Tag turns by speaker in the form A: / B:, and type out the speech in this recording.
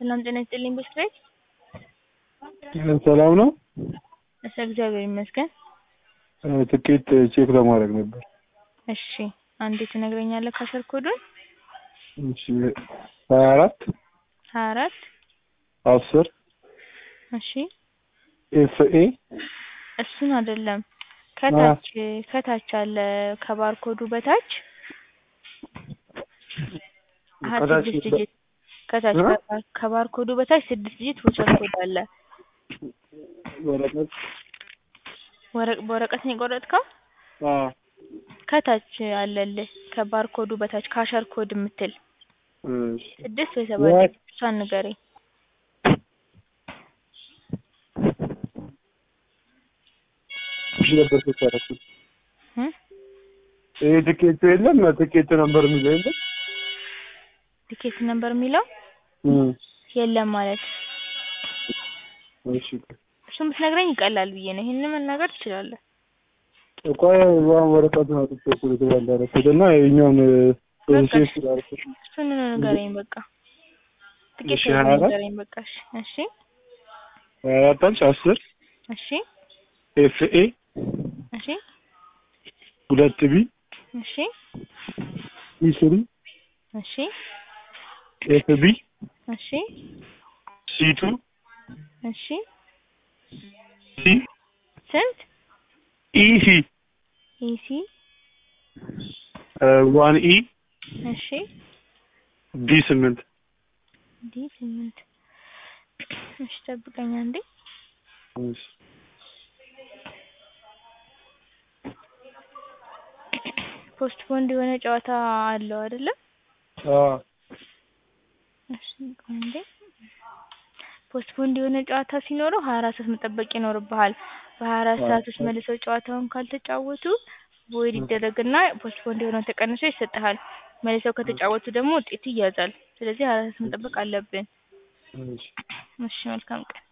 A: ሰላም ጤና ይስጥልኝ በሽታዬ
B: ሰላም ነው?
A: እሺ እግዚአብሔር ይመስገን።
B: ትኬት ቼክ ለማድረግ ነበር።
A: እሺ አንዴ ትነግረኛለህ ካሸር ኮዱን?
B: እሺ ሀያ አራት
A: ሀያ አራት
B: አስር
A: እሺ
B: ኤፍ ኤ
A: እሱን አይደለም ከታች ከታች አለ ከባርኮዱ በታች አሀ
B: ከታች
A: ስድስት ዲጂት ከታች
B: እ?
A: ከባር- ከባርኮዱ በታች ስድስት ዲጂት ቮቸር ኮድ አለ።
B: ወረቀት
A: ወረቅ በወረቀት ነው የቆረጥከው?
B: አዎ
A: ከታች አለልህ ከባርኮዱ በታች ካሸር ኮድ የምትል
B: እሺ
A: ስድስት ወይ ሰባት
B: ወይ-
A: ዲጂት እሷን ንገረኝ።
B: እሺ ነበር ተሰራችሁ
A: እ?
B: ይሄ ትኬቱ የለም ትኬት ነበር የሚለው የለም
A: ቲኬት ነምበር የሚለው
B: እም
A: የለም ማለት
B: እሺ
A: እሱን ብትነግረኝ ይቀላል ብዬ ነው። ይሄንን መናገር ትችላለህ።
B: እኮ ያን ወረቀት ነው አጥቼ እኮ የተባለ ያደረኩት እና የኛውን ፕሮሴስ ስላደረኩት
A: እሱን ንገረኝ በቃ። ትኬት
B: እሺ፣ ሀያ አራት
A: ንገረኝ በቃ። እሺ እሺ
B: ሀያ አራት አልሽ አስር
A: እሺ
B: ኤፍ ኤ
A: እሺ
B: ሁለት ቢ
A: እሺ
B: ኢ ስሪ
A: እሺ
B: ኤፍ ቢ
A: እሺ
B: ሲ ቱ
A: እሺ
B: ሲ
A: ስንት
B: ኢ ሲ
A: ኢሲ
B: ዋን ኢ
A: እሺ
B: ዲ ስምንት
A: ዲ ስምንት እሺ ጠብቀኝ አንዴ
B: እሺ
A: ፖስት ፖንድ የሆነ ጨዋታ አለው አይደለ?
B: አዎ
A: እሺ ቆይ አንዴ ፖስት ፖንድ የሆነ ጨዋታ ሲኖረው ሀያ አራት ሰዓት መጠበቅ ይኖርብሃል። በሀያ አራት ሰዓት ውስጥ መልሰው ጨዋታውን ካልተጫወቱ ቮይድ ይደረግና ፖስት ፖንድ የሆነው ተቀንሶ ይሰጥሃል። መልሰው ከተጫወቱ ደግሞ ውጤቱ ይያዛል። ስለዚህ ሀያ አራት ሰዓት መጠበቅ አለብን።
B: እሺ
A: እሺ መልካም ቀን